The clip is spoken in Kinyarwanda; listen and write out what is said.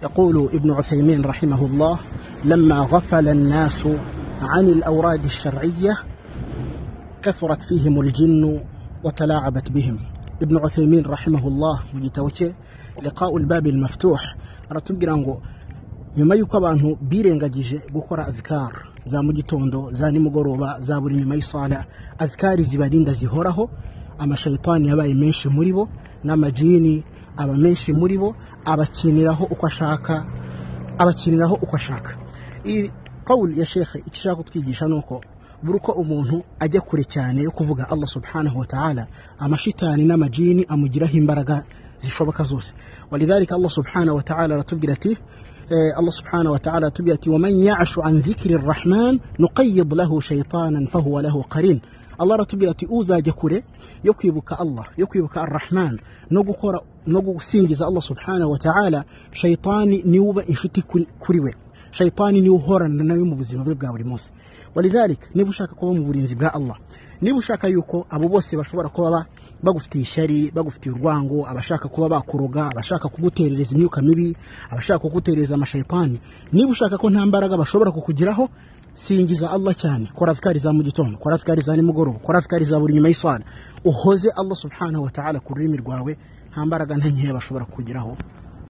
يقول ابن عثيمين رحمه الله لما غفل الناس عن الأوراد الشرعية كثرت فيهم الجن وتلاعبت بهم ابن عثيمين رحمه الله mugitabo لقاء الباب المفتوح aratubwira ngo nyuma y'uko abantu birengagije gukora azikari za mu gitondo za nimugoroba za buri nyuma y'isala azikari zibarinda zihoraho amashayitani yabaye menshi muri bo n'amajini aba menshi muri bo abakiniraho uko ashaka abakiniraho uko ashaka iyi kawuri ya shekhe icyo ishaka kutwigisha ni uko buri uko umuntu ajya kure cyane yo kuvuga Allah subhanahu wa ta'ala amashitani n'amajini amugiraho imbaraga zishoboka zose walidhalika Allah subhanahu wa ta'ala aratubwira ati الله سبحانه وتعالى تبيأتي ومن يعش عن ذكر الرحمن نقيض له شيطانا فهو له قرين الله ratubwirati uzajya kure yo kwibuka Allah yo kwibuka arrahman no gukora no gusingiza Allah subhanahu wa ta'ala shaytani niwe uba inshuti kuri, kuri we shayitani niwe uhorana nawe mu buzima bwe bwa buri munsi walidhalika niba ushaka kuba mu burinzi bwa allah niba ushaka yuko abo bose bashobora kuba bagufitiye ishyari bagufitiye urwango abashaka kuba bakuroga abashaka kuguterereza imyuka mibi abashaka kuguterereza amashayitani niba ushaka ko nta mbaraga bashobora kukugiraho singiza allah cyane kora fikari za mu gitondo kora fikari za nimugoroba kora fikari za buri nyuma y'iswana uhoze allah subhanahu wa ta'ala ku rurimi rwawe nta mbaraga nta nkeya bashobora kukugiraho